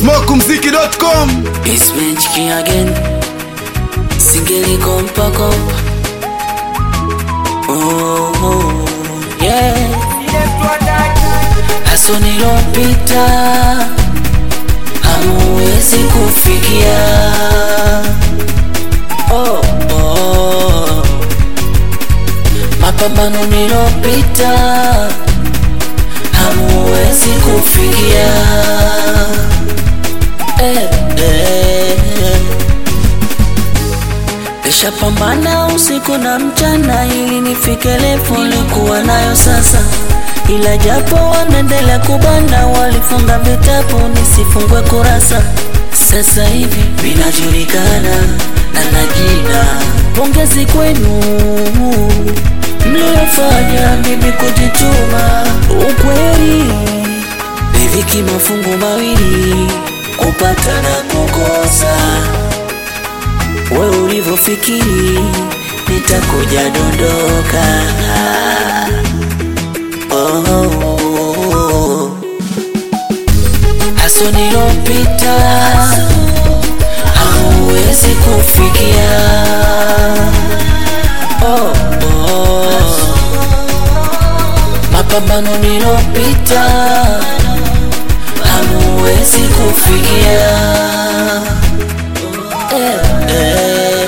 smokumziki.com It's magic again. Singeli kompa kompa. Oh, oh, yeah. Haso nilopita hamuwezi kufikia. Oh, oh. Mapambano nilopita hamuwezi kufikia. Eh, eh. Nishapambana usiku na mchana ili nifike level nilikuwa nayo sasa, ila japo wanaendelea kubana, walifunga vitabu nisifungwe kurasa. Sasa hivi vinajulikana na na jina. Pongezi kwenu mliofanya mimi kujituma. Ukweli riziki mafungu mawili, kupata na kukosa we ulivyofikiri nitakuja dondoka. Oh, oh, oh. Haso nilopita hauwezi kufikia. Oh, oh. Mapambano nilopita hamuwezi kufikia. Eh, eh.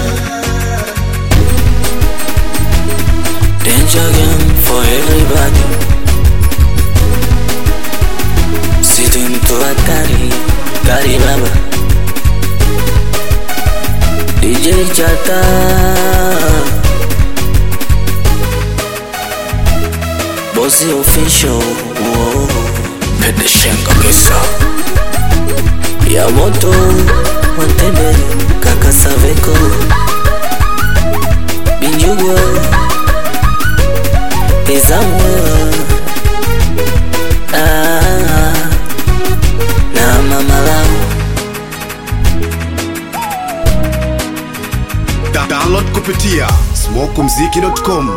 Danger game for everybody. Sitting to hatari, kari baba. DJ Chata. Bossy official. Whoa. pedeshenga misa ya moto watebe kaka saveko binjugwa izamwa ah, na mamalau Da- download kupitia smokumziki.com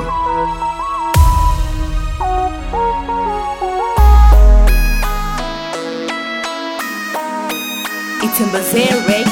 It's in Bazaar Radio.